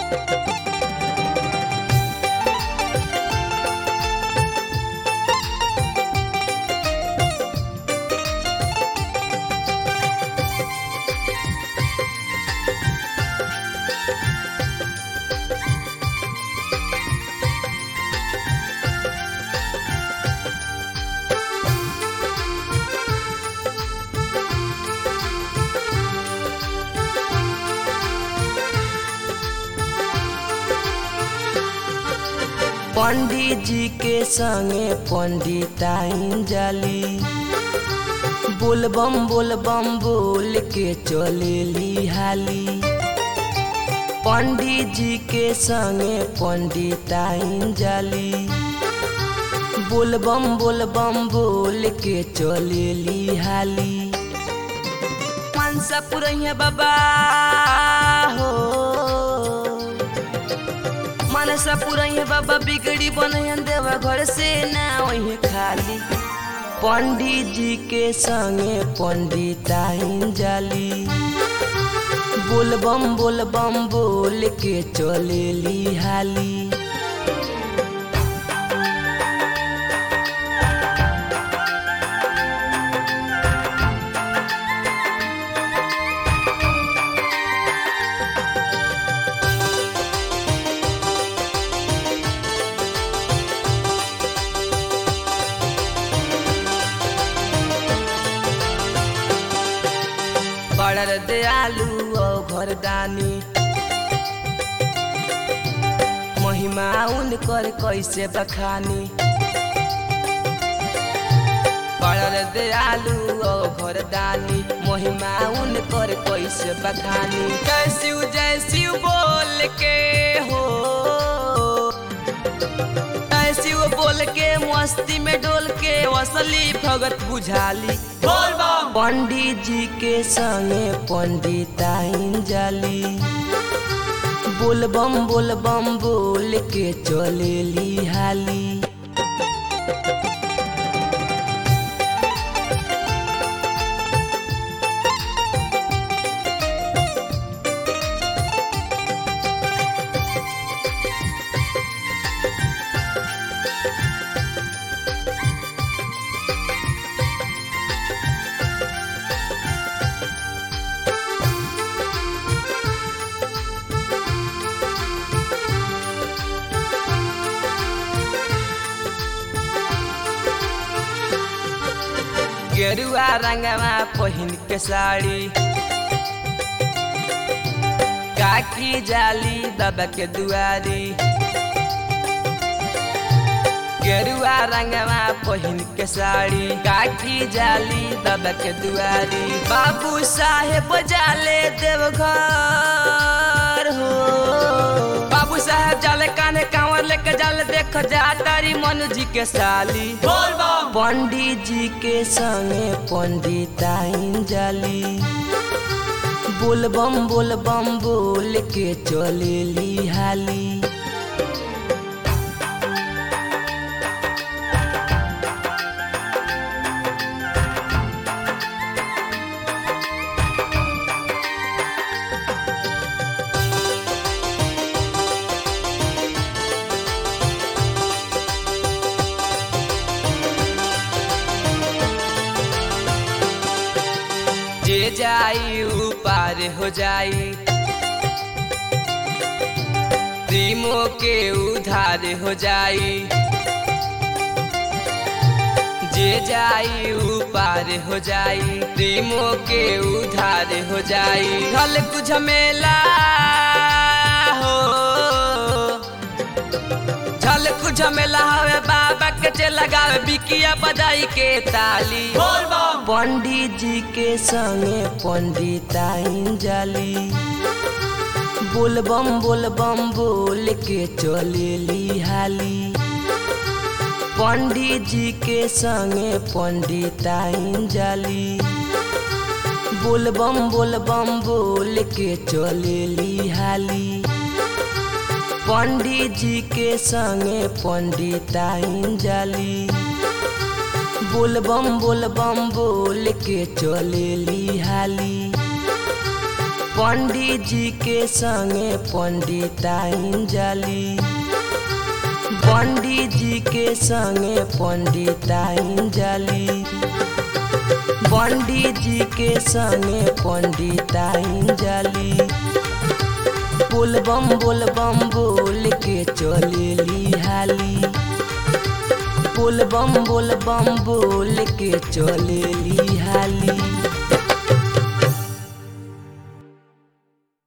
पंडित जी के संगे पंडिताइन जाली बोलबम बोलबम बोल के चलेली हाली पंडित जी के संगे पंडिताइन जाली बोलबम बोलबम बोल के चलेली हाली मनसा पुरैया बाबा हो मनसा पुरैया बाबा बिगड़ी बनैन देवा घर से ना वही खाली पंडित जी के संगे पंडिताइन जाली बोलबम बोलबम बोल के चलेली हाली बड़र दयालु और घरदानी महिमा उनकर कैसे बखानी बड़र दयालु और घरदानी महिमा उनकर कैसे बखानी कैसिव जैसिव बोल के हो कैसिव बोल के मस्ती में डोल के असली भगत बुझाली बोल बम पंडित जी के संगे पंडिताइन जाली बोलबम बोलबम बोल के चलेली हाली गेरुआ रंगवा पहिन के साड़ी काकी जाली बाबा के दुआरी गेरुआ रंगवा पहिन के साड़ी काकी जाली बाबा के दुआरी बाबू साहेब जाले देवघर हो बाबू साहेब जाले काने कांवर लेके जाले देख जा तारी मनु जी के साली बोल बम पंडित जी के संगे पंडिताइन जाली बोलबम बोलबम बोल के चलेली हाली जे जाई ऊ पार हो जाई प्रेमों के उधार हो जाई जे जाई ऊ पार हो जाई प्रेमों के उधार हो जाई हल कुछ मेला हो झल कुछ मेला हवे बाबा के चे लगावे बिकिया बजाई के ताली बोल बम पंडित जी के संगे पंडिताइन जाली बोलबम बोलबम बोल के चलेली हाली पंडित जी के संगे पंडिताइन जाली बोलबम बोलबम बोल के चलेली हाली पंडित जी के संगे पंडिताइन जाली बोलबम बोलबम बोल के चलेली हाली पंडित जी के संगे पंडिताइन जाली पंडित जी के संगे पंडिताइन जाली पंडित जी के संगे पंडिताइन जाली बोलबम बोलबम बोल के चलेली हाली बोलबम बोलबम बोल के चलेली हाली